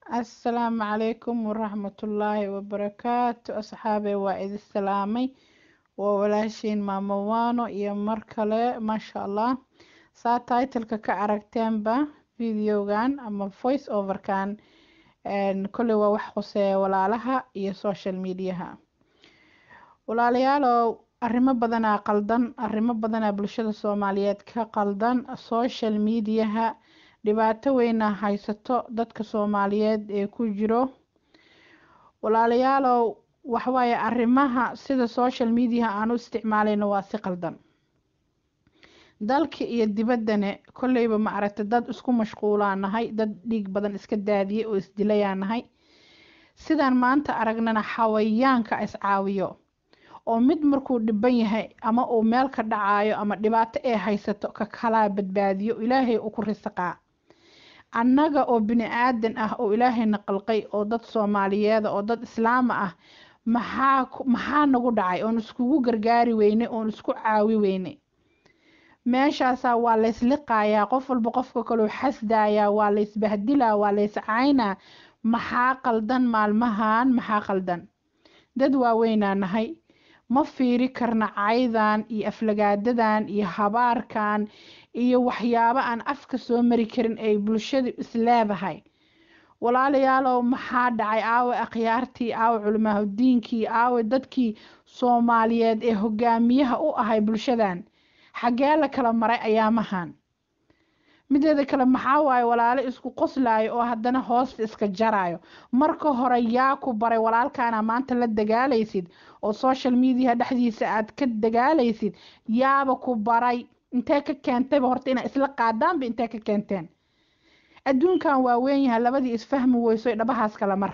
assalaamu calaykum waraxmatullaahi wabarakaatu asxaabey waa idin salaamay waa walaashiin maamo waano iyo mar kale maasha allah saa titleka ka aragteenba videogan ama voice overkan kolley waa wax khuseeya walaalaha iyo social mediaha walaalayaalow arrimo badanaa qaldan arrimo badanaa bulshada soomaaliyeed ka qaldan social mediaha dhibaato weyna haysato dadka soomaaliyeed ee ku jiro walaalayaalow waxawaaye arrimaha sida social mediaha aan u isticmaalayno waa si qaldan dalka iyo dibaddane kolleyba ma aragta dad isku mashquulaa nahay dad dhiig badan iska daadiyay oo isdilayaa nahay sidaan maanta aragnana xawayaanka iscaawiyo oo mid markuu dhiban yahay ama uu meel ka dhacaayo ama dhibaato ee haysato ka kalaa badbaadiyo ilaahay u ku risaqaa annaga oo bini aadan ah oo ilaahayna qalqay oo dad soomaaliyeeda oo dad islaama ah maxaa maxaa nagu dhacay oon iskugu gargaari weyne oon isku caawi weyne meeshaasaa waa laysliqayaa qof walba qofka kaleu xasdayaa waa laysbahdilaa waa layscaynaa maxaa qaldan maalmahan maxaa qaldan dad waaweynaa nahay ma fiiri karna caydan iyo aflagaadadan iyo habaarkan iyo waxyaabo aan afka soo mari karin ay bulshadu isleedahay walaalayaalow maxaa dhacay aawe akhyaartii aawe culimaahudiinkii aawe dadkii soomaaliyeed ee hogaamiyaha u ahay bulshadan xaggee la kala maray ayaamahan mideeda kale maxaa waaye walaalo isku qoslaayo oo haddana hoosta iska jaraayo marka hore yaa ku baray walaalkaana maanta la dagaalaysid oo social mediaha dhexdiisa aad ka dagaalaysid yaaba ku baray intee ka keentayba horta inaa isla qaadaanba intee ka keenteen adduunkan waa weyn yahay labadii isfahmi weyso dhabahaas kala mar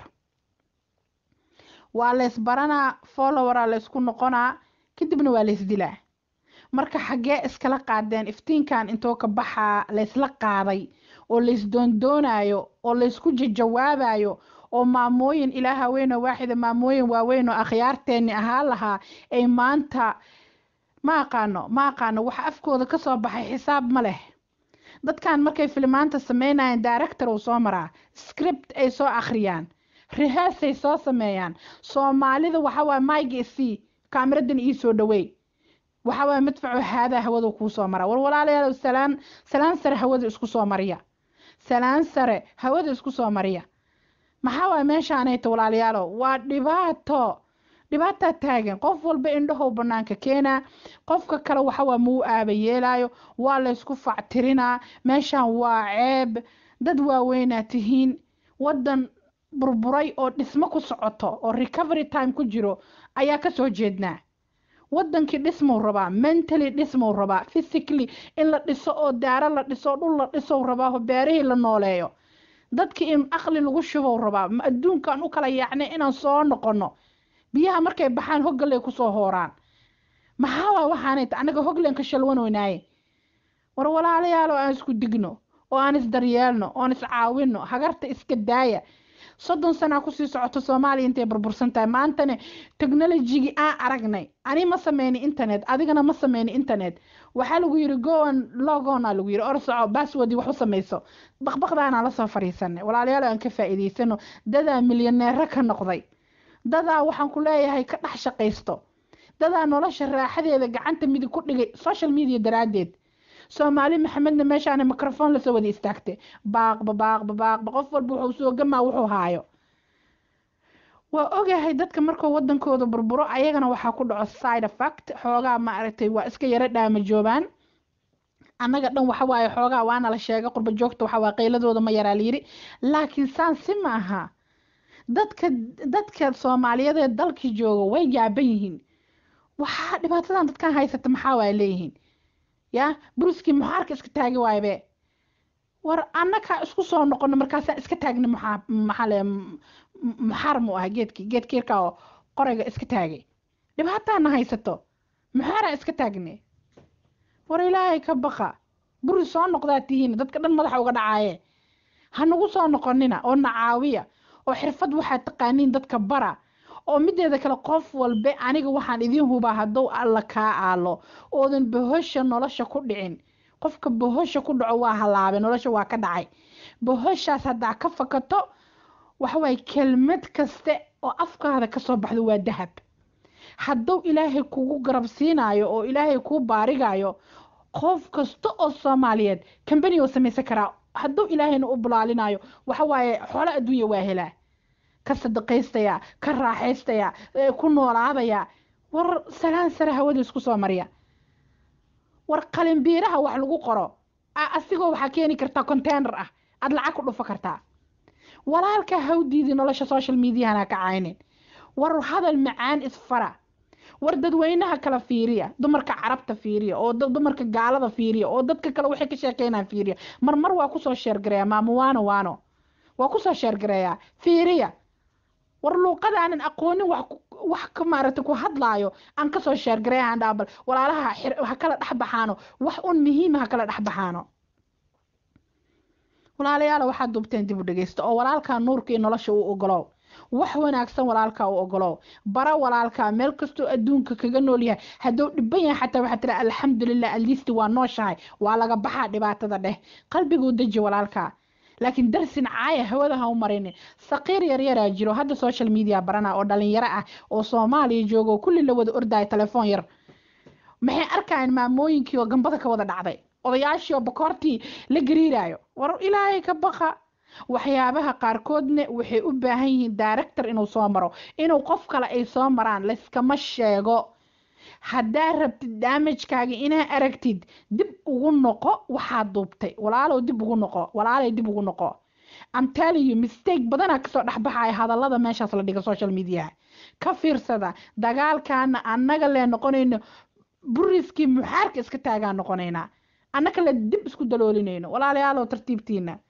waa laysbaranaa followeraa laysku noqonaa kadibna waa laysdilaa marka xaggee iskala qaadeen iftiinkan intoo ka baxaa laysla qaaday oo laysdoondoonayo oo laysku jajawaabayo oo maamooyin ilaa haweenoo waaxida maamooyin waaweyn oo akhyaarteenni ahaa lahaa ay maanta ma aqaano ma aqaano waxa afkooda kasoo baxay xisaab ma leh dadkan markay filimaanta sameynayaan director uu soo maraa script ay soo akhriyaan rehearsay soo sameeyaan soomaalida waxawaaye myga c kaamiradan ii soo dhaweey waxawaaye madfaco haadaa hawada kuu soo mara war walaalayaal salaan salaan sare hawada isku soo mariya salaan sare hawada isku soo mariya maxaa waaye meeshaanayta walaalayaalo waa dhibaato dhibaataa taagan qof walba indhahow banaanka keenaa qofka kale waxawaa muu aaba yeelaayo waa laysku factirinaa meeshaan waa ceeb dad waaweynaa tihiin waddan burburay oo dhismo ku socoto oo recovery time ku jiro ayaa kasoo jeednaa wadankii dhismuu rabaa mentally dhismuu rabaa physically in la dhiso oo daaro la dhiso dhul la dhisow rabaa oo beerihii la nooleeyo dadkii in aqli lagu shubow rabaa adduunkan u kala yaacnay inaan soo noqono biyaha markay baxaan hoggalay kusoo hooraan maxaa waa waxaanay annaga hoglan ka shalwanoynaaye war walaalayaal oo aan isku digno oo aan isdaryeelno oon iscaawino hagarta iska daaya soddon sanaa kusii socoto soomaaliya intay burbursan tahay maantane technologigii aan aragnay ani ma sameyni internet adigana ma sameyni internet waxaa lagu yiri goan logona lagu yiri or soco basswordii wax u samayso baqbaqdaanaan lasoo fariisanay walaalayaal aan ka faa'iidaysano dadaa milyaneero ka noqday dadaa waxaan ku leeyahay ka dhex shaqaysto dadaa nolosha raaxadeeda gacanta midig ku dhigay social media daraaddeed soomaali maxamedna meeshaana microphone lasoo wada istaagtay baaqba baaqba baaqba qof walba wuxuu soo gamaa wuxuu haayo waa ogahay dadka markuu wadankooda burburo ayagana waxaa ku dhaco side effect xoogaa ma aragtay waa iska yaro dhaamajoobaan annaga dhan waxa waaye xoogaa waana la sheegay qurba joogta waxa waa qayladooda ma yaraa layiri laakiin saan si ma aha dadka dadka soomaaliyeed ee dalkii jooga way yaaban yihiin waxaa dhibaatadan dadkan haysata maxaa waay leeyihiin ya bruskii muxaarka iska taagi waaybe war annakaa isku soo noqono markaasaa iska taagna maxaa maxaa le muxaar mu ah geedkii geedkiirka oo qorayga iska taagay dhibaataana haysato muxaaraa iska taagne war ilaahay ka baqa buri soo noqdaa tihiin dadka dhan madaxa uga dhacaaye ha nagu soo noqonina oo na caawiya oo xirfad waxaad taqaaniin dadka bara oo mideeda kale qof walbe aniga waxaan idiin hubaa hadduu alla kaa aalo oodan bohosha nolosha ku dhicin qofka bohosha ku dhaco waa halaabay nolosha waa ka dhacay bohoshaas haddaa ka fakato waxawaaye kelmad kaste oo afkaada kasoo baxdo waa dahab hadduu ilaahay kugu garab siinaayo oo ilaahay kuu baarigayo qof kasta oo soomaaliyeed kambani oo samaysan karaa hadduu ilaahayna u bulaalinayo waxawaaye xoolo adduunya waa helaa ka sadaqaystaya ka raaxaystaya ku noolaadaya war salaan sare hawada isku soo marya war qalinbiiraha wax lagu qoro asigoo waxaa keeni kartaa containar ah aada lacag ku dhufo kartaa walaalka hawdiidii nolosha social mediahana ka caynin war hadal macaan isfara war dadweynaha kala fiiriya dumarka carabta fiiriya oo dumarka gaalada fiiriya oo dadka kale waxay ka sheekeynaan fiiriya marmar waa kusoo sheergareeya maamo waano waano waa kusoo sheergareeyaa fiiriya war luuqada aanan aqoonin wax wax ka maaragtay ku hadlaayo aan kasoo sheergareeyahan dhaabal walaalaha ha kala dhex baxaano wax un muhiima ha kala dhex baxaano walaalayaala waxaad duubteen dib u dhegeysta oo walaalkaa nuurka iyo nolosha u ogolow wax wanaagsan walaalkaa u ogolow bara walaalkaa meel kastoo adduunka kaga nool yahay hadduu dhiban yahay xataa waxaad tira alxamdulilah alisti waa nooshahay waa laga baxaa dhibaatada dheh qalbiguu deji walaalkaa laakiin darsin caaya hawada ha u marinin saqiir yaryaraa jiro hadda social media barana oo dhalinyaro ah oo soomaaliya jooga oo kulli la wada ordaya telefoon yar maxay arkayaan maamooyinkii oo gambada ka wada dhacday odayaashii oo bakoortii la gariirayo war ilaahay ka baqa waxyaabaha qaarkoodna waxay u baahan yihiin director inuu soo maro inuu qof kale ay soo maraan layskama sheego haddaa rabtid daamajkaaga inaa aragtid dib ugu noqo waxaad duubtay walaalow dib ugu noqo walaalay dib ugu noqo I'm telling you mistake badanaa kasoo dhexbaxaya hadallada meeshaas la dhiga social media ka fiirsada dagaalkaana annaga lee noqonayno buriskii muxaarka iska taagaan noqonaynaa annaka le dib isku daloolinayno walaalayaalow tartiibtiina